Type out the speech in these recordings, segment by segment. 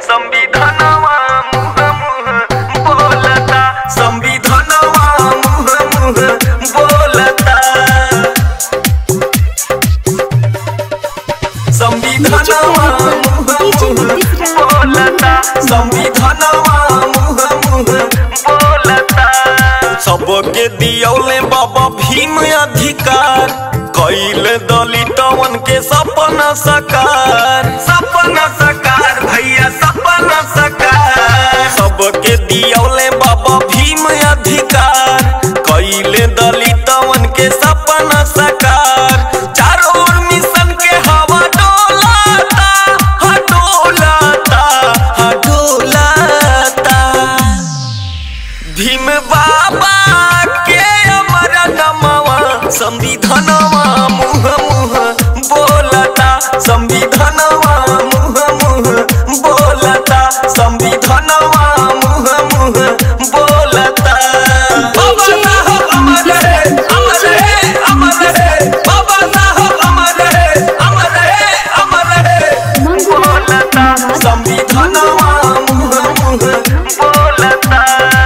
संविधानवा मुह मुह बोलता संविधानवा मुह मुह बोलता संविधानवा मुह मुह बोलता संविधानवा मुह मुह बोलता सबके दियौले बाबा भीम अधिकार कैल दलितवन के सपना सकार सपना सकार भैया सपना सकार सबके दियौले बाबा भीम अधिकार कैल दलितवन के सपना सकार चारों ओर मिशन के हवा डोलाता हा डोलाता हा डोलाता भीम बाबा के अमर नमवा संविधानवा मुह मुह बोलता संविधानवा मुह मुह बोलता संविधानवा मुह मुह बोलता बाबा साहब अमर है अमर है अमर है बाबा साहब अमर है अमर है अमर है बोलता संविधानवा मुह मुह बोलता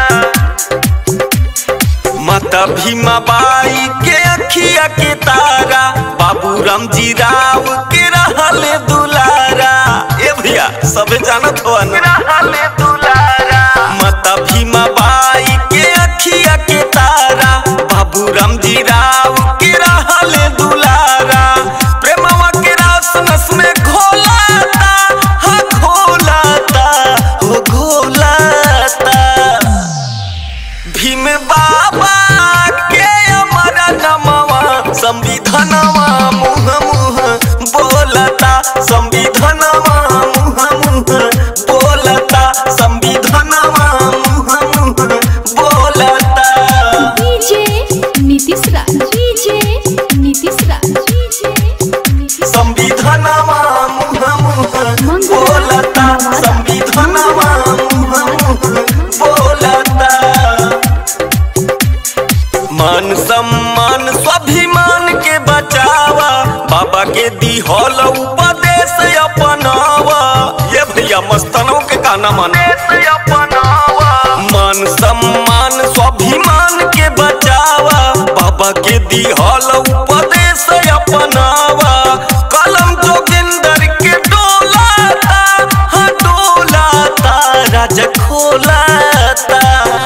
माता भीमा बाई के अखिया के तारा बाबू रामजी राव के रहले दुलारा ए भैया सबे जानत हो रहले दुलारा माता भीमा बाई के अखिया के तारा बाबू रामजी राव के रहले दुलारा प्रेमवा के रास नस में घोलाता हा घोलाता हो घोलाता भीम बाबा के अमर नमवा संविधानवा मुह मुह बोलता संविधानवा मुह मुह बोलता संविधानवा मुह मुह बोलता DJ Nitish Raj DJ Nitish Raj DJ Nitish संविधानवा मुह मुह बोलता संविधानवा मुह मुह बोलता मान सम्मान स्वाभिमान के बचावा बाबा के दिहल उपदेश अपनावा ये भैया मस्तनों के गाना माने अपनावा मान सम्मान स्वाभिमान के बचावा बाबा के दिहल उपदेश अपनावा कलम जोगिंदर के डोलाता हाँ डोलाता राज खोलाता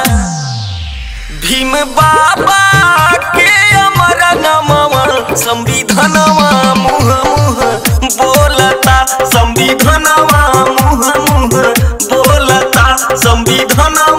भीम बाबा के अमर नमवा संविधानवा मुह मुह बोलता संविधानवा मुह मुह बोलता संविधानवा